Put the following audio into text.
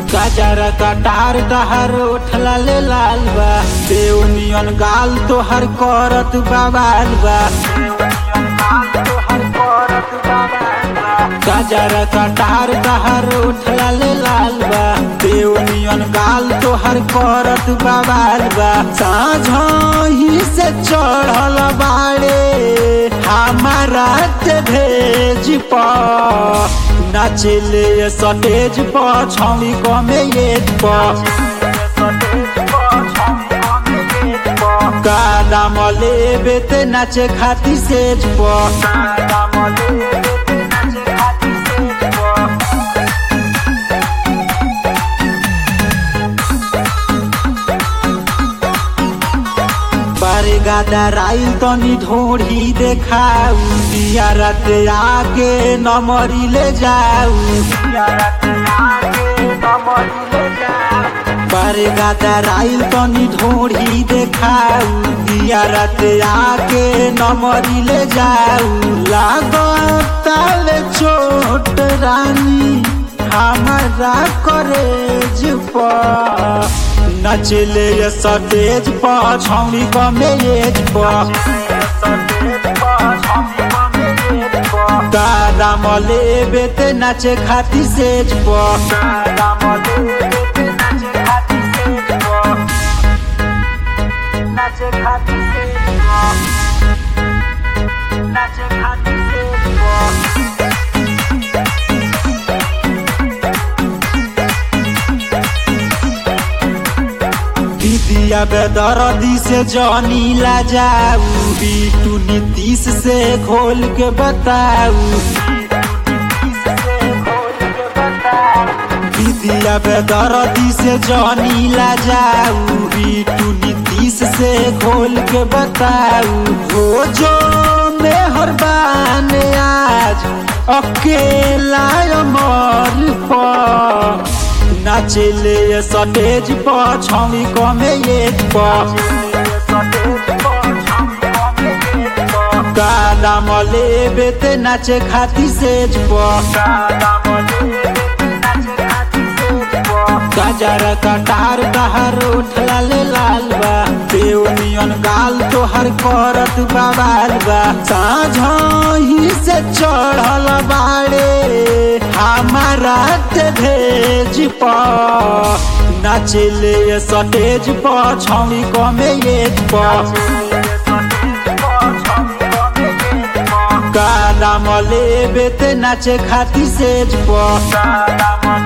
गजर कटार डहर उठला ले लाल बा देवनियन गाल तोहर करत बवाल बा गजर कटार डहर उठला ले लाल बा देवनियन गाल तोहर करत बवाल बा साझही से चढ़ल बाड़े हमारा ते भेज पा नाचले सटेज पर छौड़ी कमे एज पर कादाम लेबे ते नाचे खाती सेज पर बारे गादा राइल तनी ढोढ़ी देखाऊ दिया रात आके नमरी ले जाऊ बारे गादा राइल तनी ढोढ़ी देखाऊ दिया रात आके नमरी ले जाऊ लागताल छोट रानी हमारा करेज पर नचले सटेज पर छौड़ी कमेज पर दाम लेबे ते नाचे खाती सेज पर नाचे खाती से नाचे खाती से दीदिया बेदर्दी से जनी ला जाऊ बीटू नीतीश से खोल के बताऊ दीदिया बेदर्दी से जनी ला जाऊ बीटू नीतीश से खोल के बताऊ हो जो मेहरबान आज अकेला अमर पर नाचले सटेज पर छौड़ी कमे एज पर कादाम लेबे ते नाचे खाती सेज पर गजर कटार डहर उठला ले लाल बा देवनियन गाल तोहर करत बवाल बा साझही से चढ़ल बाड़े हमारा ते भेज पर नाचले सटेज पर छौड़ी कमे एज पर कादाम लेबे ते नाचे खाती सेज पर